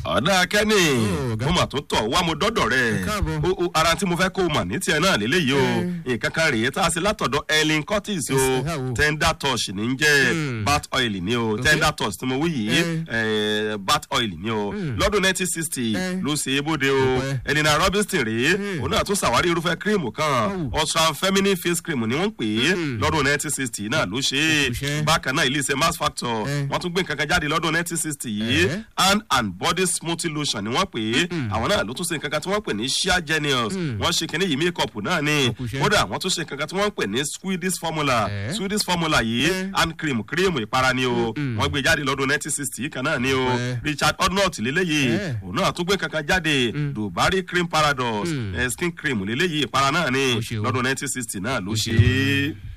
ọ̀dà kẹ́ni Oh, ọ̀gá. mo mà tún tọ̀ wá mo dọ́dọ̀ rẹ̀ Ẹ káàbọ̀. O- o, ara tí mo fẹ́ kó o mà ní tiẹ̀ náà lélẹ́yìí o nǹkan kan rèé tá a ṣe látọ̀dọ̀ Ellen Curtis o Yes, ẹ wò. tender touch ní ń jẹ́ Hmm. bat oil ni o tender touch tí mo wí yìí Eh. eh, bat oil ni o lọ́dún nineteen sixty Eh. ló ṣe é bóde o Ọpẹ́. Elena Robinson rèé Hmm. òun náà tún ṣàwárí irúfẹ́ kírìmù kan Oh. Ultra feminine face cream ni wọ́n ń pè é Hmm. lọ́dún nineteen sixty náà ló ṣe Òkùṣẹ́. é bákan náà ilé iṣẹ́ mass factor Eh. wọ́n tún gbé nǹkan kan jáde lọ́dún nineteen sixty yìí Eh. hand and body smoothing lotion ni wọ́n pè é àwọn náà ló tún ṣe nǹkan kan tí wọ́n pè ní sheer genius wọ́n ṣe kínní yìí makeup náà ni Òkùṣẹ́. kódà wọ́n tún ṣe nǹkan kan tí wọ́n pè ní swedish formula Eh. swedish formula yìí Eh. hand cream cream ìpara ni o wọ́n gbé jáde lọ́dún nineteen sixty yìí kan náà ni o Eh. richard odnott lélẹ́yìí Eh. òun náà tún gbé kankan jáde dubari cream paradox Mm. eh, skin cream lélẹ́yìí ìpara náà ni Ó ṣe o. lọ́dún nineteen sixty náà ló Ó ṣe ṣe o. é.